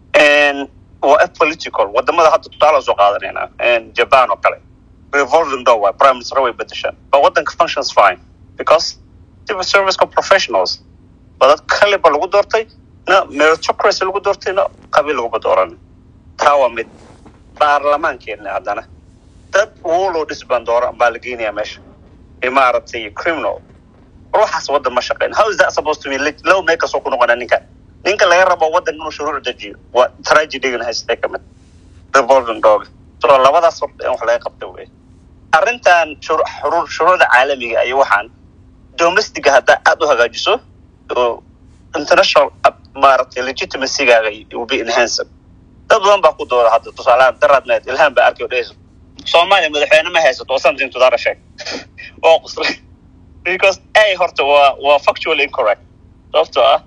waa apolitical wadamada hadda tusaale soo qaadanayna japan oo kale revolving door waa prime minister way bedeshaan but waddanka functions fine because civil serviceka professionals waa dad kaliba lagu doortay na meritocracy lagu doortay na qabiil laguma dooran taa waa mid baarlamaankeena haddana dad wolo dhisbaan dooran baa la geynayaa meesha maaragtay criminal ruuxaas waddan ma shaqeyn how is that supposed to be low makers oo ku noqonaa ninka ninka laga rabo waddan inuu shuruuc dejiyo waa tragedygana haystay ka mid revolving dog so labadaas horta in wax laga qabta wey arrintan shuruucda caalamiga iyo waxaan domestiga haddaa aada u hagaajiso oo international maaragtay legitimacygaga will be enhanced dad badan baa ku dooda hadda tusaalahaan daraadmeed ilhaan baa arkay oo dhehayso soomaaliya madaxweyne ma haysato oo something to that effect oo quslay because a horta waa waa factually incorrect sababtoo ah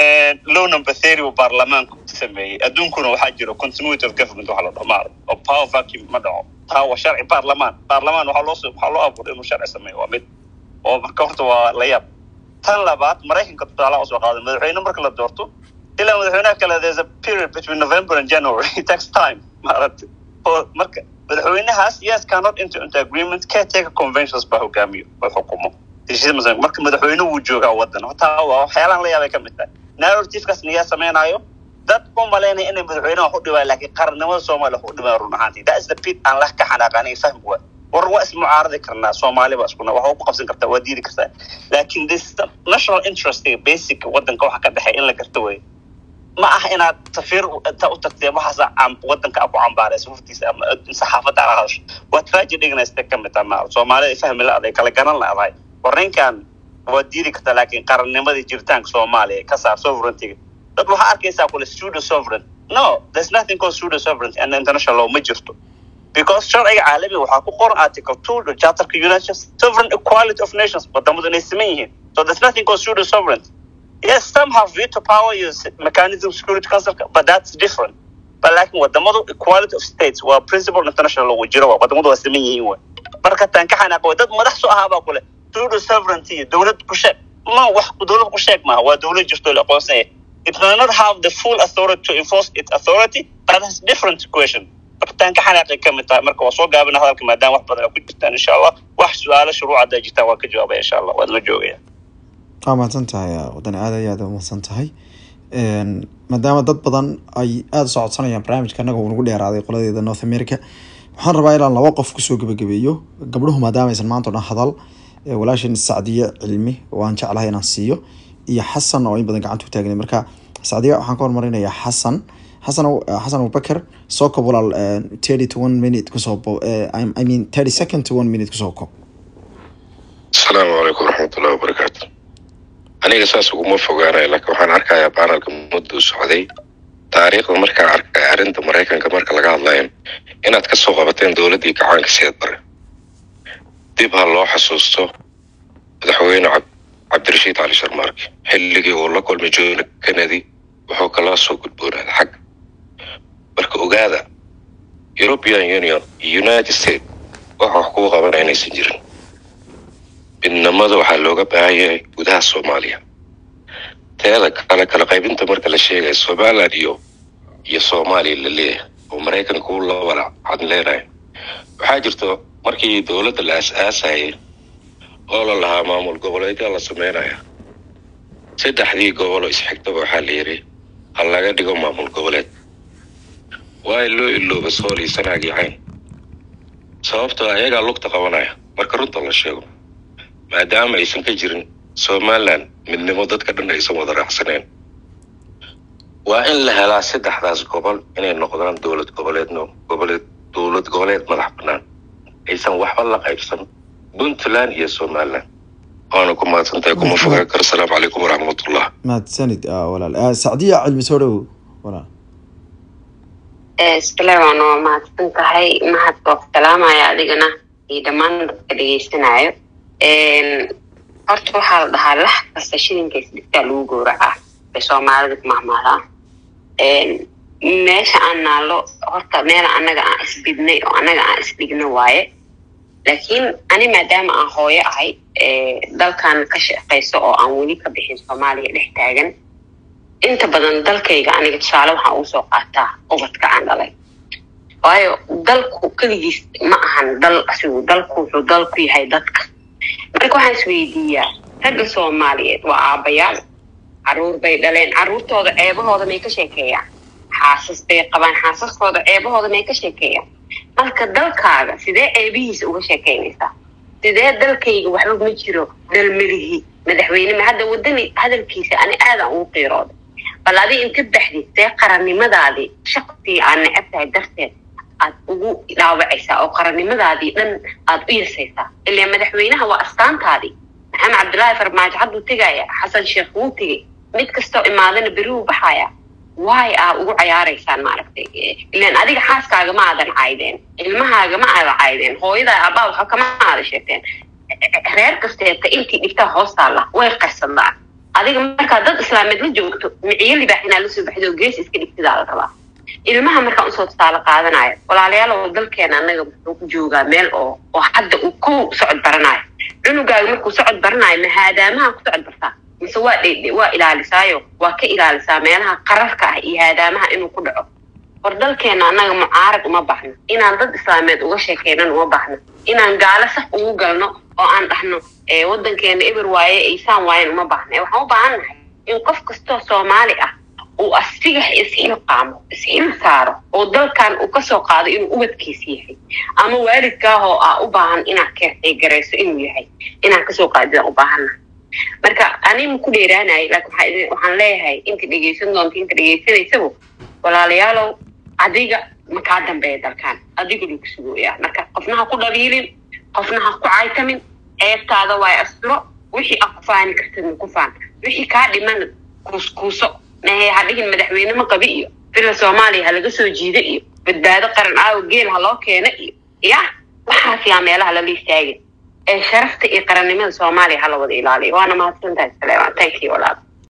low number theory uu baarlamaanku sameeyey adduunkuna waxaa jiro continuity of government waxa la dhaho maarag oo power vacuum ma dhaco taa waa sharci baarlamaan baarlamaan waxaa loo waxaa loo abuuray inuu sharci sameeyo waa mid oo marka horta waa la yaab tan labaad maraykanka tusaalaha usoo qaaday madaxweyne marka la doorto ilaa madaxweynaha kale there's a period between november and january it takes time maaragtay oo marka madaxweynahaas yes cannot enter into agreement caretaker conventions baa hogaamiyo oo xukumo marka madaxweyne wuu joogaa waddan taa waa waxyaalahan la yaabay ka mid tahay narrativekaas niyaa samaynayo dad u malaynaya inay madaxweynaha wax u dhibaayo laakiin qarannimada soomaaliya wax u dhibaayo run ahaantii that is the pit aan lah ka xanaaqan ay fahmi waa war waa ismucaaradi karnaa soomaali baa iskuna wax ku qabsan kartaa waa diidi kartaa laakiin this national interest basic waddanka waxa ka dhexeeya in la garto wey ma aha inaad safiir ta u tagtee waxaas waddanka ku cambaarayso hurtiisa ama saxaafadda ala hadasho waa tragedygana ka mid taha soomaalida fahmi la-aday kala garan la-dahay war ninkan waa diidi kartaa laakiin qarannimadii jiritaanka soomaaliya ka saar sovereigntyga dad waxaa arkaysaa kule pseudo sovereign no there's nothing called pseudo sovereignty and international law ma jirto because sharciga caalamiga waxaa ku qoran article two charterka united sovereign equality of nations wadamadu inay siman yihiin so there's nothing called pseudo sovereignty yes some have veto power iyo mechanism security council but that's different but laakiin wadamadu equality of states waa principle international law jiro waa wadamadu waa siman yihiin way marka taan ka xanaaq way dad madax soo ahaabaa kule pseudo sovereignty iyo dowlad ku sheeg ma wax dowlad ku sheeg maaha waa dowlad jirto la aqoonsanya it does not have the full authority to enforce its authority that has different question taan ka xanaaqay ka mid tahay marka waa soo gaabina hadalka maadaama wax badan ku jirtaan insha allah wax su-aalo shuruuc hadday jirtaan waan ka jawaabaya insha allah waad la joogaya waa mahadsan tahay wadani aad iyo aad mahadsan tahay maadaama dad badan ay aada u socodsanayaan barnaamijka annaga uu nagu dheeraaday qoladeeda north america waxaan rabaa inaan laba qof kusoo gebagabeeyo gabdhuhu maadaama aysan maanta o dhan hadal walaashan sacdiye cilmi oo aan jeclahay inaan siiyo iyo xasan oo in badan gacanta u taagnay marka sacdiye waxaan ka hormarinayaa xasan xasan Abu- eh, xasan abubakar soo kob walaal eh, thirty to one minute kusoo bo eh, I- i mean thirty second to one minute kusoo kob asalaamu calaykum waraxmatullahi wabarakaatu aniga saas uguma fogaanayo laakiin waxaan arkayaa baanalka mudduu socday taariikhda markaan arkay arrinta maraykanka marka laga hadlayo inaad ka soo qabateen dowladdii gacaanka seed bare dib ha loo xasuusto madaxweyne cab- cabdirashiid cali sharmaarke xilligii uu la kulmay john kennedy wuxuu kala soo gudboonaaday xagga marka ogaada european union iyo united states wax wax kugu qabanaya inaysan jirin midnimada waxaa looga baahan yahay gudaha soomaaliya teeda kale kala qaybinta marka la sheegayo somaliland iyo iyo soomaaliya la leeyahay oo maraykanka uu la wala cadleenayo waxaa jirto markii dowladda la aas-aasayay oo la lahaa maamul goboleedyaa la sameynaya saddexdii gobol oo isxigtaba waxaa la yidhi ha laga dhigo maamul goboleed waa in loo ilooba sool iyo sanaag iyo cayn sababtoo ayagaa lugta qabanaya marka runta la sheego maadaama aysan ka jirin somaliland midnimo dadka dhan aysan wada raacsaneen waa in la helaa saddexdaas gobol inay noqdaan dowlad goboleedno goboleed dowlad goboleed madax bannaan aysan waxba la qaybsan puntland iyo somaliland waana ku mahadsantahay kuma fogaan karo asalaamu calaykum waraxmatullah mahadsanid ah, walaal Eh, sacdiya cilmi soo dhowow walaal isbilaw waan waa mahadsan tahay mahad waa ku salaamaya adigana iyo dhammaan dadka dhegeysanayo horta waxaa la dhahaa lax kasta shilinka isdhigtaa lagu gowracaa bay soomaalida ku mahmaadaa meesha aan naallo horta meel annaga aan isbidnay oo annaga aan isdhigno waaye laakiin ani maadaama aan hooyo ahay ee, dalkan ka shaqayso oo aan weli ka bixin soomaaliya dhex taagan inta badan dalkayga aniga tusaale waxaan ugu soo qaataa ubadka aan dhalay waayo dalku keligiis ma ahan dal asigu dalku wuxuu dal ku yahay dadka marka waxaan isweydiiyaa ragga soomaaliyeed waa aabbayaal caruur bay dhaleen caruurtooda ceebahooda may ka sheekeeyaan xaasas bay qabaan xaasaskooda ceebahooda may ka sheekeeyaan marka dalkaaga sidee ceebihiisa uga sheekeynaysaa sidee dalkayga waxba ma jiro dalmelihi madaxweyne ma hadda wadani hadalkiisa ani aadaan ugu qiirooday bal adi inta baxdid see qarannimadaadii shaqtii aad necab tahay darteed aad ugu dhaawacaysaa oo qarannimadaadii dhan aad u yasaysaa ilaa madaxweynaha waa astaantaadii maxamed cabdullaahi farmaajo hadduu tegaya xasan sheekh wuu tegey mid kastoo imaadana beri wuu baxaya waay aa ugu cayaaraysaan maaragtay ilaan adiga xaaskaaga ma aadan caydeen ilmahaaga ma aadan caydeen hooyadaa abbaa waxa kama aada sheegteen reer kasteeta intii dhigtaa hoostaalla way qarsadaan adiga markaa dad islaameed la joogto miciyo libaax inaa lasoo baxdo gees iska dhigtidaa la rabaa ilmaha markaan usoo tusaale qaadanayo walaalayaal oo dalkeena annaga wuxuu ku joogaa meel oo oo hadda uu ku socod baranayo cunugaaga markuu socod baranayo ma haadaamaha ku socod bartaa mise waa dhe waa ilaalisaayo waa ka ilaalisaa meelaha qararka ah iyo haadaamaha inuu ku dhaco war dalkeena annaga mucaarad uma baahno inaan dad islaameed uga sheekeynan uma baahno inaan gaalo saf ugu galno oo aan dhahno ee wadankeena eber waaye aysaan waayen uma baahna ee waxaan u baahan nahay in qof kastoo soomaali ah uu asiga isxilqaamo isxil saaro oo dalkan uu kasoo qaado inuu ubadkiisa yahay ama waalidkaahoo ah u baahan inaad keexeegarayso inuu yahay inaan kasoo qaadidaan u baahannahay marka anima ku dheeraanayo laakiin waxaa idin- waxaan leeyahay inta dhegeysan doonta inta dhegeysanaysabu walaalayaalow adiga ma kaa dambeeya dalkan adiga lagu sugooyaa marka qofna ha ku dhabiilin qofna ha ku caytamin ceebtaada waa asturo wixii aad ku faani kartidna ku faan wixii kaa dhiman kuuskuuso mahe ha dhigin madaxweyne ma qabi iyo fila soomaaliya ha laga soo jiida iyo badbaado qaran aawo geel ha loo keena iyo ya waxaas yaa meelaha lala istaagin ee sharafta iyo qarannimada soomaaliya ha la wada ilaaliyo waana mahadsantahay saleeman thank you walaal